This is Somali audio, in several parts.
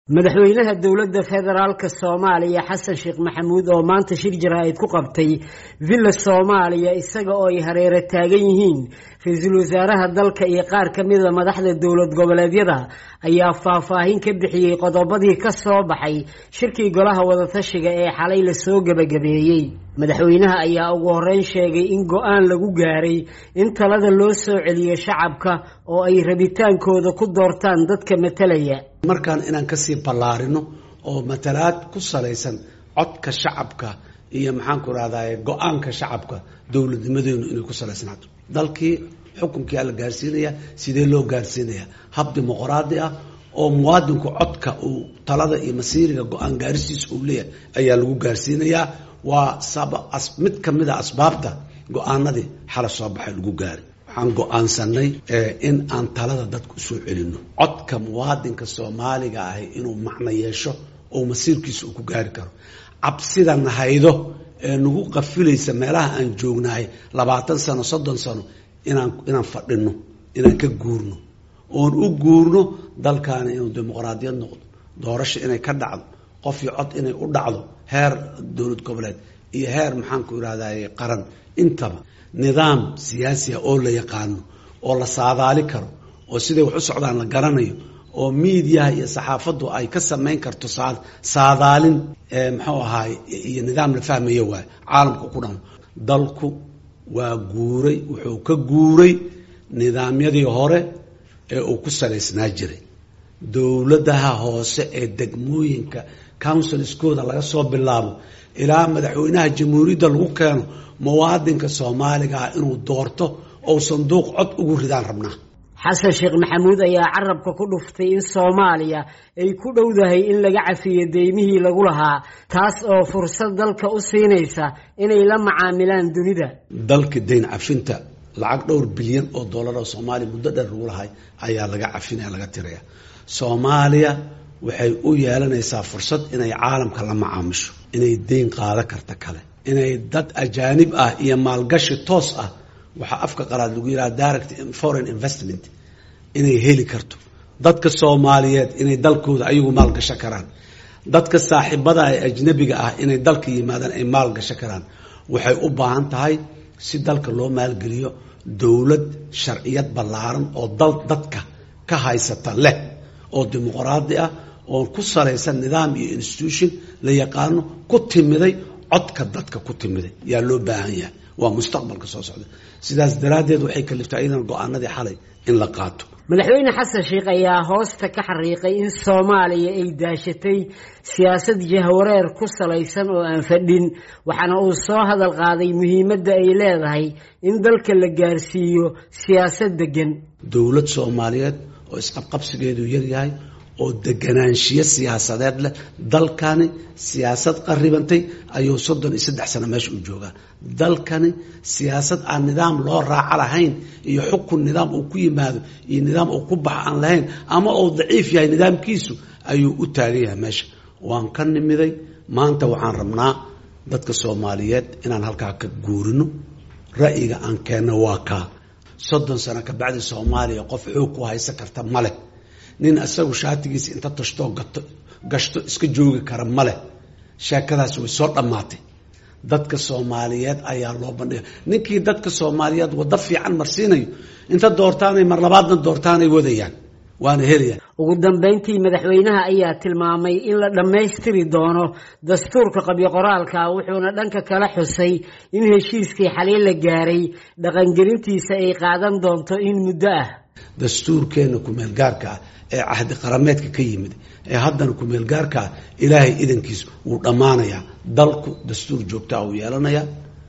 madaxweynaha dowladda federaalk soomaaliya xasan sheekh maxamuud oo maanta shir jaraa'id ku qabtay villa soomaaliya isaga oo ay hareero taagan yihiin ra-iisul wasaaraha dalka iyo qaar ka mida madaxda dowlad goboleedyada ayaa faahfaahin ka bixiyey qodobadii ka soo baxay shirkii golaha wadatashiga ee xalay lasoo gebagabeeyey madaxweynaha ayaa ugu horeyn sheegay in go-aan lagu gaaray in talada loo soo celiyo shacabka oo ay rabitaankooda ku doortaan dadka matalaya markaan inaan kasii ballaarino oo matalaad ku salaysan codka shacabka iyo maxaanku rahdaye go-aanka shacabka dowladnimadeenu inay ku salaysnaato dalkii xukunkiia la gaarsiinaya sidee loo gaarsiinaya hab dimuqraadi ah oo muwaadinku codka uu talada iyo masiiriga go-aan gaarisiisa uu leeyahay ayaa lagu gaarsiinayaa waa mid kamida asbaabta go-aanadii xala soo baxay lagu gaari waxaan go-aansanay in aan talada dadka usoo celino codka muwaadinka soomaaliga ahi inuu macno yeesho oo masiirkiisa uu ku gaari karo cabsida nahaydo ee nagu qafilaysa meelaha aan joognahay labaatan sano soddon sano inaan inaan fadhino inaan ka guurno oon u guurno dalkaani inuu dimuqraadiyad noqdo doorasho inay ka dhacdo qof iyo cod inay u dhacdo heer dowlad goboleed iyo heer maxaanku irahdaye qaran intaba nidaam siyaasi ah oo la yaqaano oo la saadaali karo oo siday wax u socdaan la garanayo oo miidiyaha iyo saxaafaddu ay ka samayn karto saadaalin muxuu ahaay iyo nidaam la fahmayo waay caalamka ku dhan dalku waa guuray wuxuu ka guuray nidaamyadii hore ee uu ku salaysnaa jiray dowladaha hoose ee degmooyinka counsilskooda laga soo bilaabo ilaa madaxweynaha jamhuuriyadda lagu keeno muwaadinka soomaaliga ah inuu doorto ou sanduuq cod ugu ridaan rabnaa xasan sheekh maxamuud ayaa carabka ku dhuftay in soomaaliya ay ku dhowdahay in laga cafiyo deymihii lagu lahaa taas oo fursad dalka u siinaysa inay la macaamilaan dunida dalka dayn cafinta lacag dhowr bilyan oo dollar oo soomaaliya muddo dheer lagu lahay ayaa laga cafinaya laga tiraya soomaaliya waxay u yeelanaysaa fursad inay caalamka la macaamisho inay deyn qaado karta kale inay dad ajaanib ah iyo maalgashi toos ah waxaa afka qalaad lagu yidhaha direct foreign investment inay heli karto dadka soomaaliyeed inay dalkooda ayagu maalgasho karaan dadka saaxiibada ee ajnabiga ah inay dalka yimaadaan ay maalgasho karaan waxay u baahan tahay si dalka loo maalgeliyo dowlad sharciyad ballaaran oo dal dadka ka haysata leh oo dimuqraadi ah oo ku salaysan nidaam iyo institution la yaqaano ku timiday codka dadka ku timiday yaa loo baahan yahay waa mustaqbalka soo socda sidaas daraaddeed waxay kaliftay iyadan go-aanadii xalay in la qaato madaxweyne xasan sheekh ayaa hoosta ka xariiqay in soomaaliya ay daashatay siyaasad jahwareer ku salaysan oo aan fadhin waxaana uu soo hadal qaaday muhiimadda ay leedahay in dalka la gaarsiiyo siyaasad degan dowlad soomaaliyeed oo isqabqabsigeedu yaryahay oo deganaanshiyo siyaasadeed leh dalkani siyaasad qaribantay ayuu soddon iyo saddex sano meesha u joogaa dalkani siyaasad aan nidaam loo raaco lahayn iyo xukun nidaam uu ku yimaado iyo nidaam uu ku bax aan lahayn ama uu daciif yahay nidaamkiisu ayuu u taagan yahay meesha waan ka nimiday maanta waxaan rabnaa dadka soomaaliyeed inaan halkaa ka guurino ra'yiga aan keenno waa kaa soddon sano kabacdi soomaaliya qof xoog ku haysan karta maleh nin isagu shaatigiisa inta tashtoo gato gashto iska joogi kara maleh sheekadaas way soo dhammaatay dadka soomaaliyeed ayaa loo bandhiga ninkii dadka soomaaliyeed waddo fiican marsiinayo inta doortaanay mar labaadna doortaanay wadayaan waana helayaan ugu dambeyntii madaxweynaha ayaa tilmaamay in la dhammaystiri doono dastuurka qabyo qoraalka wuxuuna dhanka kala xusay in heshiiskii xaliin la gaaray dhaqangelintiisa ay qaadan doonto in muddo ah dastuurkeenna kumeelgaarka ah ee cahdi qarameedka ka yimid ee haddana kumeelgaarka ah ilaahay idankiis wuu dhammaanayaa dalku dastuur joogtaa uu yeelanayaa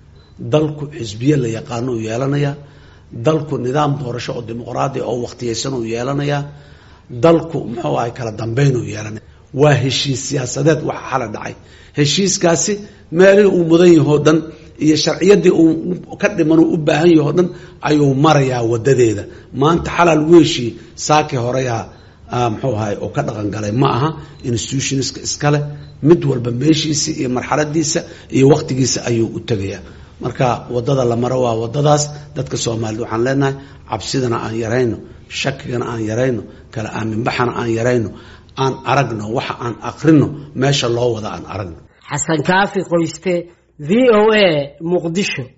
dalku xisbiye la yaqaano uu yeelanayaa dalku nidaam doorasho oo dimuqraadiya oo wakhtiyaysan uu yeelanayaa dalku muxuu ahay kala dambeyn uu yeelanaya waa heshiis siyaasadeed waxa xala dhacay heshiiskaasi meelihii uu mudan yahoo dhan iyo sharciyadii uu ka dhiman uu u baahan yahoo dhan ayuu marayaa wadadeeda maanta xalaa lagu heshiiyey saakii horeyaa muxuu ahay oo ka dhaqan galay ma aha institutionska iskale mid walba meeshiisa iyo marxaladiisa iyo waktigiisa ayuu u tegayaa marka wadada la maro waa wadadaas dadka soomaaliyed waxaan leenahay cabsidana aan yarayno shakigana aan yarayno kala aaminbaxana aan yarayno aan aragno waxa aan akrino meesha loo wada aan aragno xasan kaafi qoyste v o a muqdisho